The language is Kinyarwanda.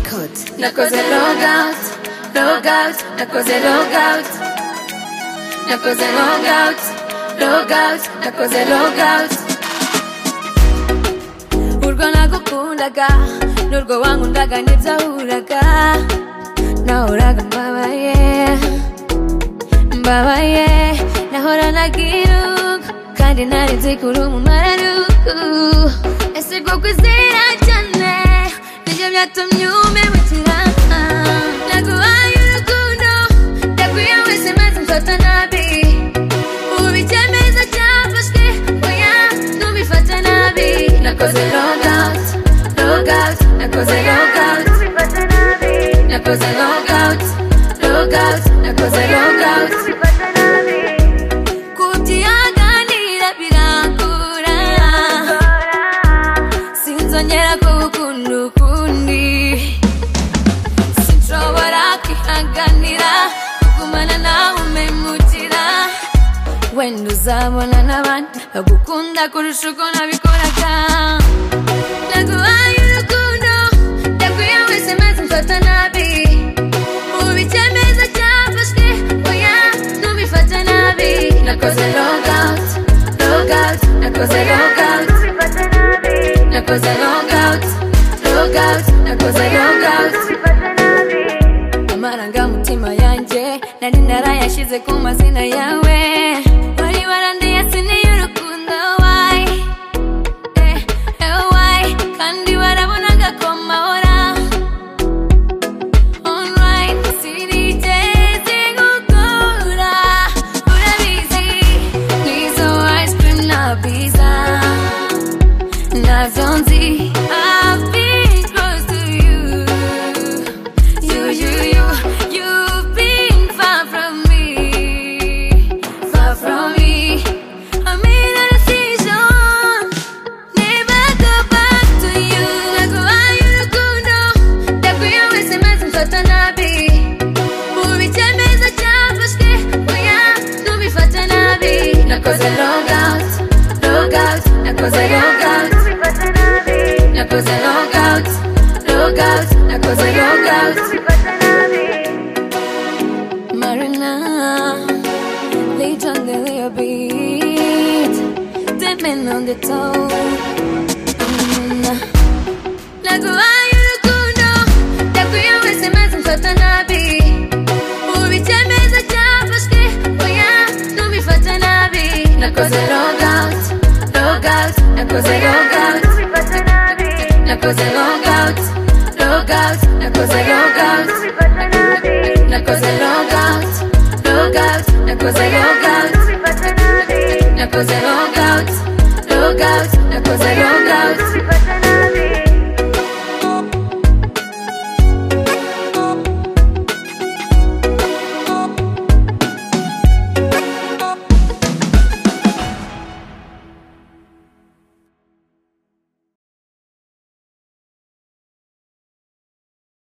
nakoze logawuti logawuti nakoze logawuti nakoze logawuti logawuti nakoze logawuti urwo nagukundaga n'urwo wankundaga ntibyahuraga nahoraga mbabaye mbabaye nahoranaga irugu kandi ntari nzi kuri umumararugu ese bwo kwizera cyane nibyo byatumye umemukira naguhaye urukundo ndaguye wese maze mfata nabi ubu icyemeza cyafashwe oya ntubifate nabi nakoze logout logout nakoze logout nakoze logout logout nakoze logout kubyihanganira birangora sinzongera kugukunda ukundi sinshobora kwihanganira kugumana nawe umemukira wenda uzabona n'abandi bagukunda kurusha uko nabikoraga naguhaye urukundo ndaguye wese maze mfata nabi ubu icyemezo cyafashwe oya ntubifate nabi nakoze logout logout nakoze logout nakoze logout logout nakoze logout amarangamutima yanjye nari narayashyize ku mazina yawe wari warandiye sineye urukundo wayi eh, eh, wayi kandi warabonaga ko mahora online sinigeze gukura urabizi n'izo ice cream na pizza Nazo nzi I've been close to you You, you, you You've been far from me Far from me I made a decision Never go back to you Naguhaye urukundo Ndaguye wese maze mfata nabi Ubu icyemezo cyafashwe Oya ntubifate nabi Nakoze logout Logout Nakoze logout nakoze logout logout nakoze logout marina late on the little beat dipping on the toe Mm. naguhaye urukundo ndaguye wese maze mfata nabi ubu icyemezo cyafashwe oya ntubifate nabi nakoze logout logout nakoze logout nakoze logout logout nakoze logout nakoze logout logout nakoze logout nakoze logout logout nakoze logout